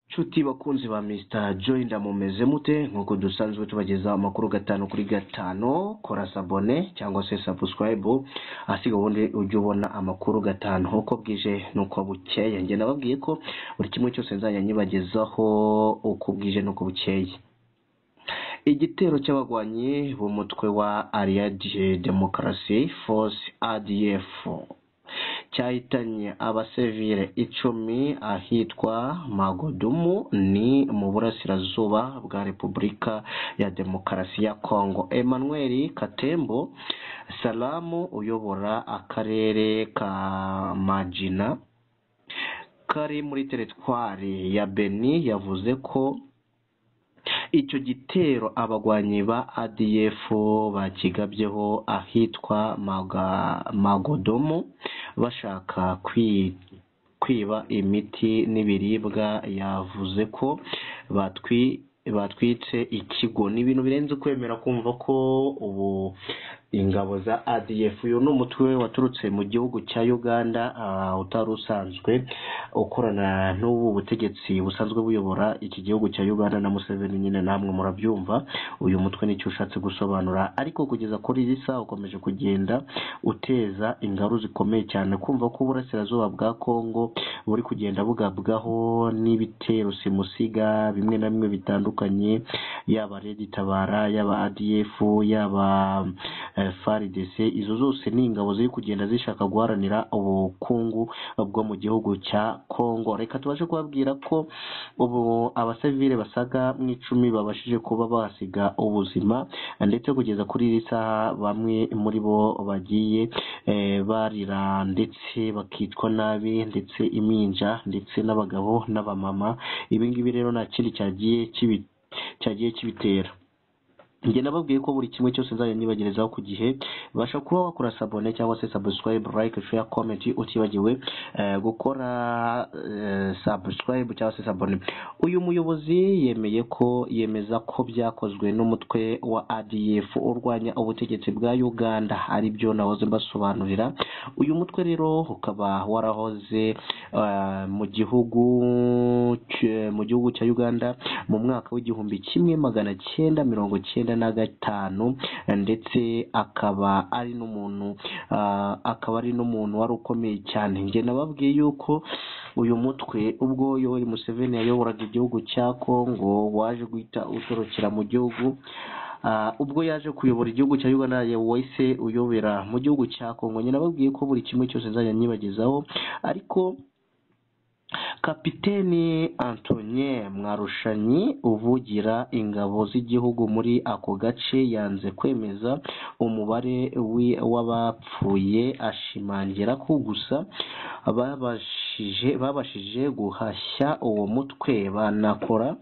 nshuti bakunzi ba Mr Joy ndamumeze mute nk'uko dusanzwe tubageza amakuru gatanu kuri gatanu kora sabone cyangwa se subscribe asiga ubundi ujye ubona amakuru gatanu uko bwije n'uko bukeye njye nababwiye ko buri kimwe cyose nzajya nyibagezaho uko bwije n'uko bukeye igitero cy'abagwanyi b'umutwe wa Allied Democracy Force ADF cyahitanye abasivile icumi ahitwa Magodumu ni mu burasirazuba bwa Repubulika ya Demokarasi ya Kongo Emmanuel Katembo Salamu uyobora akarere ka Majina kari muri teritwari ya Beni yavuze ko icyo gitero abagwanyi ba ADF bakigabyeho ahitwa Maga, Magodomo bashaka kwiba imiti n'ibiribwa yavuze ko batwi batwitse ikigo ni ibintu birenze kwemera kumva ko ubu ingabo za ADF uyu ni umutwe waturutse mu gihugu cya Uganda uh, utari usanzwe ukorana n'ubu butegetsi busanzwe buyobora iki gihugu cya Uganda na Museveni nyine namwe murabyumva uyu mutwe nicyo ushatse gusobanura ariko kugeza kuri iyi saha ukomeje kugenda uteza ingaru zikomeye cyane kumva ko uburasirazuba bwa Kongo buri kugenda bugabwaho n'ibitero simusiga bimwe na bimwe bitandukanye yaba Redi Tabara yaba ADF yaba FARDC izo zose ni ingabo ziri kugenda zishaka guharanira ubukungu bwo mu gihugu cya Kongo reka tubashe kubabwira ko ubu abasivile basaga mu icumi babashije kuba bahasiga ubuzima ndetse kugeza kuri iri saha bamwe muri bo bagiye barira ndetse bakitwa nabi ndetse iminja ndetse n'abagabo n'abamama ibi ngibi rero nta kindi cyagiye cyagiye kibitera njye nababwiye ko buri kimwe cyose nzajya nyibagerezaho ku gihe basha kuba wakora sabone cyangwa se subscribe like share comment utibagiwe gukora subscribe cyangwa se sabone uyu muyobozi yemeye ko yemeza ko byakozwe n'umutwe wa ADF urwanya ubutegetsi bwa Uganda ari byo nahoze mbasobanurira uyu mutwe rero ukaba warahoze mu gihugu mu gihugu cya Uganda mu mwaka w'igihumbi kimwe magana cyenda mirongo cyenda na gatanu ndetse akaba ari n'umuntu akaba ari n'umuntu wari ukomeye cyane njye nababwiye yuko uyu mutwe ubwo Yoweri Museveni yayoboraga igihugu cya Kongo waje guhita utorokera mu gihugu ubwo yaje kuyobora igihugu cya Uganda wahise uyobera mu gihugu cya Kongo njye nababwiye ko buri kimwe cyose nzajya nyibagezaho ariko kapiteni antonien mwarushanyi uvugira ingabo z'igihugu muri ako gace yanze kwemeza umubare w'abapfuye ashimangira ko gusa babashije babashije guhashya uwo mutwe banakora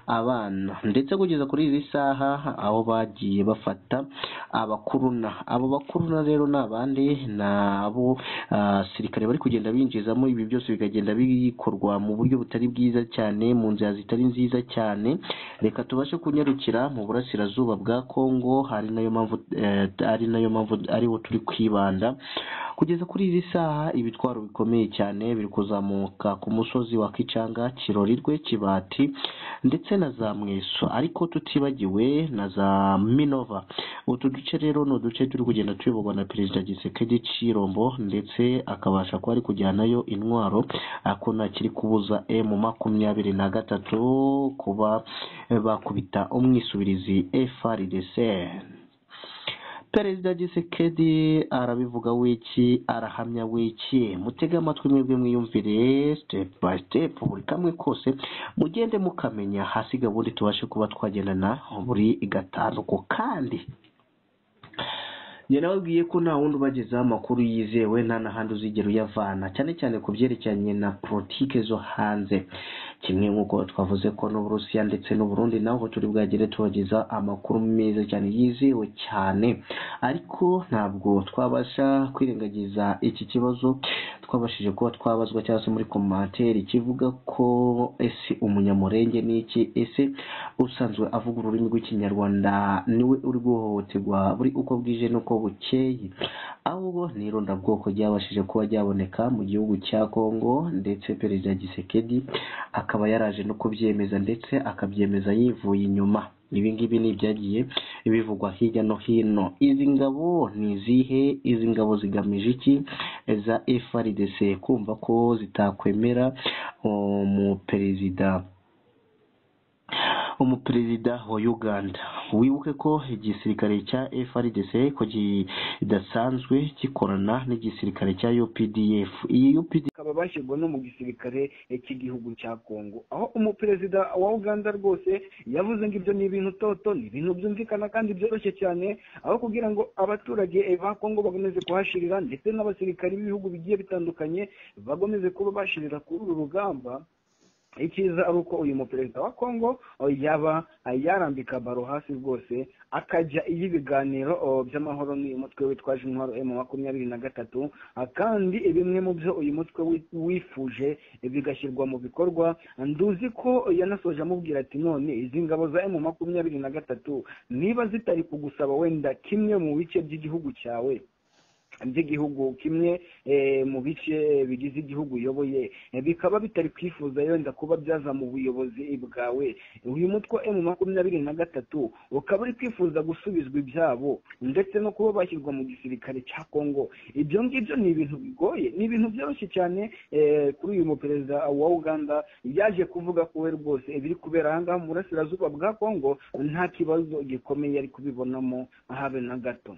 abana ndetse kugeza kuri izi saha aho bagiye bafata abakuruna abo bakuruna rero ni abandi ni abo abasirikare bari kugenda binjizamo ibi byose bikagenda bikorwa mu buryo butari bwiza cyane mu nzira zitari nziza cyane reka tubashe kunyarukira mu burasirazuba bwa kongo ari nayo mpamvu ari nayo mpamvu ariho turi kwibanda kugeza kuri izi saha ibitwaro bikomeye cyane biri kuzamuka ku musozi wa kicanga kirorirwe kibati ndetse na za mweso ariko tutibagiwe na za minova utu duce rero ni uduce turi kugenda tuyoborwa na perezida gisekedi cirombo ndetse akabasha kuba ari kujyanayo intwaro ako ntakiri kubuza emu makumyabiri na gatatu kuba bakubita umwisubirizi FRDC perezida gisekedi arabivuga wiki arahamya wiki mutege amatwi mwebwe mwiyumvire step by step buri kamwe kose mugende mukamenya hasiga ubundi tubashe kuba twagendana buri gatanu ku kandi njye nababwiye ko nta wundi ubagezaho amakuru yizewe nta n'ahandi uzigera uyavana cyane cyane ku byerekeranye na politike zo hanze kimwe nk'uko twavuze ko n'uburusiya ndetse n'uburundi naho turi bwagere tubageza amakuru meza cyane yizewe cyane ariko ntabwo twabasha kwirengagiza iki kibazo twabashije kuba twabazwa cyangwa se muri komantere kivuga ko ese umunyamahanga nyamurenge ni iki ese usanzwe avuga ururimi rw'ikinyarwanda niwe uri guhohoterwa buri uko bwije n'uko bukeye ahubwo ni irondabwoko ryabashije kuba ryaboneka mu gihugu cya kongo ndetse perezida gisekedi akaba yaraje no kubyemeza ndetse akabyemeza yivuye inyuma ibi ngibi ni ibyagiye bivugwa hirya no hino izi ngabo ni izihe izi ngabo zigamije iki za FRDC kumva ko zitakwemera umuperezida umuperezida wa Uganda wibuke ko igisirikare cya FRDC ko kidasanzwe gikorana n'igisirikare cya UPDF iyi UPDF bakaba bashyirwa no mu gisirikare cy'igihugu cya kongo aho umuperezida wa uganda rwose yavuze ngo ibyo ni ibintu toto ni ibintu byumvikana kandi byoroshye cyane aho kugira ngo abaturage ba kongo bakomeze kuhashirira ndetse n'abasirikari b'ibihugu bigiye bitandukanye bakomeze kuba bashirira kuri uru rugamba icyiza ari uko uyu muperezida wa kongo oh, yaba ah, yarambika baro hasi rwose akajya iyo ibiganiro oh, by'amahoro n'uyu mutwe witwaje intwaro emu makumyabiri na gatatu ah, kandi bimwe mu byo uyu mutwe wi- wifuje eh, bigashyirwa mu bikorwa nduzi ko yanasoje amubwira ati none izi ngabo za emu makumyabiri na gatatu niba zitari kugusaba wenda kimwe mu bice by'igihugu cyawe by'igihugu kimwe eh, mu bice bigize igihugu uyoboye Eh, bikaba bitari kwifuza yenda kuba byaza mu buyobozi bwawe uyu mutwe emu makumyabiri na gatatu ukaba uri kwifuza gusubizwa ibyabo ndetse no kuba bashyirwa mu gisirikare cya kongo ibyo ngibyo ni ibintu bigoye ni ibintu byoroshye cyane eh, kuri uyu muperezida wa uganda yaje kuvuga ko we rwose ibiri kubera aha ngaha mu burasirazuba bwa kongo nta kibazo gikomeye ari kubibonamo habe na gato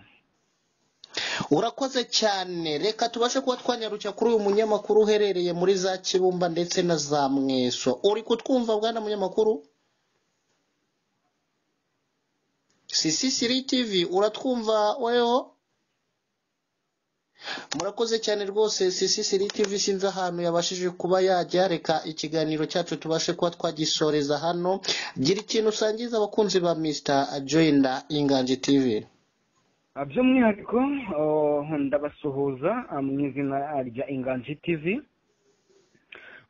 urakoze cyane reka tubashe kuba twanyaruka kuri uyu munyamakuru uherereye muri za kibumba ndetse na za mweso uri kutwumva bwana munyamakuru sisisiri tivi uratwumva weho murakoze cyane rwose sisisiri tivi sinzi ahantu yabashije kuba yajya reka ikiganiro cyacu tubashe kuba twagisoreza hano gira ikintu usangiza abakunzi ba mr joyinda inganji tivi Ah, by'umwihariko oh, ndabasuhuza ah, mu izina rya inganji tv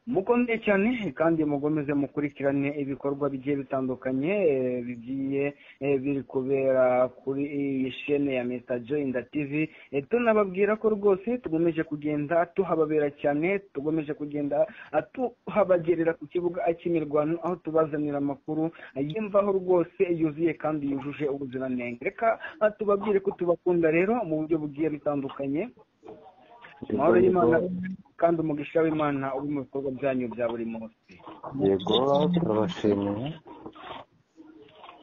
mukomeye cyane kandi mukomeze mukurikirane ibikorwa bigiye bitandukanye eh, bigiye eh, biri kubera kuri iyi shene ya Mr Joinda TV Eh, tunababwira ko rwose tugomeje kugenda tuhababera cyane tugomeje kugenda ah, tuhabagerera ku kibuga cy'imirwano aho tubazanira amakuru ah, y'imvaho rwose yuzuye kandi yujuje ubuziranenge reka ah, tubabwire ko tubakunda rero mu buryo bugiye butandukanye amahoro y'imana kandi umugisha w'imana uri mu bikorwa byanyu bya buri munsi yego turabashimiye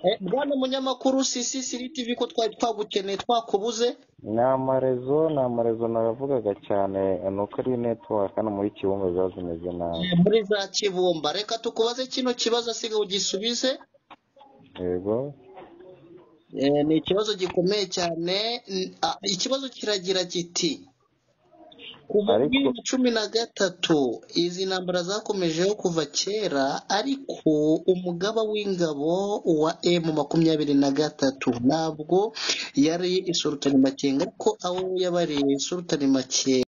Eh, bwana munyamakuru sisisiri tv ko twari twagukeneye twakubuze ni amarezo ni amarezo navugaga cyane ni uko ari netiwaka hano muri kibumbe ziba zimeze nabi Eh, muri za kibumba reka tukubaze kino kibazo asiga ugisubize yego Eh, ni ikibazo gikomeye cyane N- ah, ikibazo kiragira kiti kuva muri Ariko- bibiri na cumi na gatatu izi ntambara zakomejeho kuva kera ariko umugaba w'ingabo wa emu makumyabiri na gatatu ntabwo yari sultani makenga ko aho yabareye sultani makenga